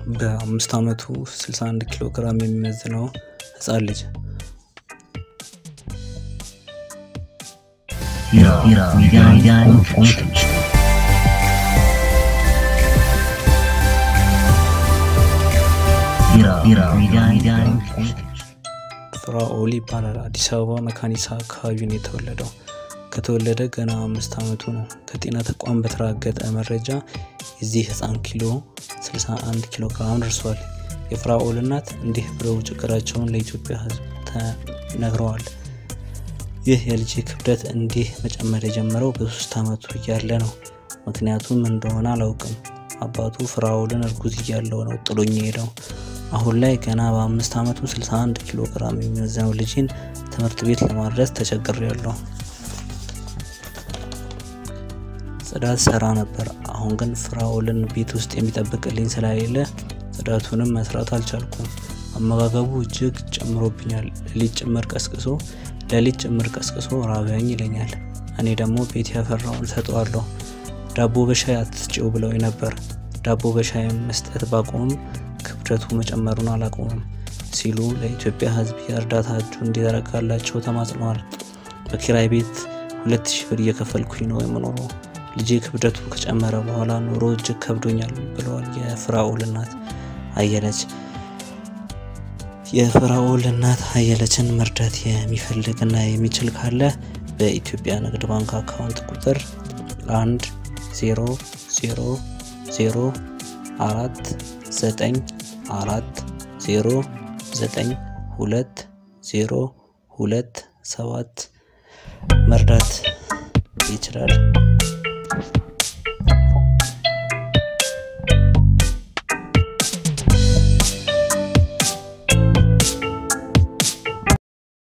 በአምስት ዓመቱ 61 ኪሎ ግራም የሚመዝነው ህፃን ልጅ ፍራኦል ይባላል። አዲስ አበባ መካኒሳ አካባቢ ነው የተወለደው። ከተወለደ ገና አምስት ዓመቱ ነው። ከጤና ተቋም በተራገጠ መረጃ የዚህ ህፃን ኪሎ 61 ኪሎ ግራም ደርሷል። የፍራኦል እናት እንዲህ ብለው ችግራቸውን ለኢትዮጵያ ህዝብ ተነግረዋል። ይህ የልጅ ክብደት እንዲህ መጨመር የጀመረው በሶስት ዓመቱ እያለ ነው። ምክንያቱም እንደሆነ አላውቅም። አባቱ ፍራኦልን እርጉዝ እያለው ነው ጥሎኝ ሄደው። አሁን ላይ ገና በአምስት ዓመቱ 61 ኪሎ ግራም የሚመዝነው ልጅን ትምህርት ቤት ለማድረስ ተቸግሬያለሁ። ጽዳት ሰራ ነበር። አሁን ግን ፍራኦልን ቤት ውስጥ የሚጠብቅልኝ ስለሌለ ጽዳቱንም መስራት አልቻልኩም። አመጋገቡ እጅግ ጨምሮብኛል። ሌሊት ጭምር ቀስቅሶ ሌሊት ጭምር ቀስቅሶ ራበኝ ይለኛል። እኔ ደግሞ ቤት ያፈራውን ሰጠዋለሁ። ዳቦ በሻይ አትስጪው ብለው ነበር። ዳቦ በሻይ መስጠት ባቆምም ክብደቱ መጨመሩን አላቆምም ሲሉ ለኢትዮጵያ ሕዝብ የእርዳታ እጁ እንዲዘረጋላቸው ተማጽነዋል። በኪራይ ቤት ሁለት ሺህ ብር እየከፈልኩኝ ነው የምኖረው። ልጄ ክብደቱ ከጨመረ በኋላ ኑሮ እጅግ ከብዶኛል ብለዋል የፍራኦል እናት አየለች። የፍራኦል እናት አየለችን መርዳት የሚፈልግና የሚችል ካለ በኢትዮጵያ ንግድ ባንክ አካውንት ቁጥር አንድ ዜሮ ዜሮ ዜሮ አራት ዘጠኝ አራት ዜሮ ዘጠኝ ሁለት ዜሮ ሁለት ሰባት መርዳት ይችላል።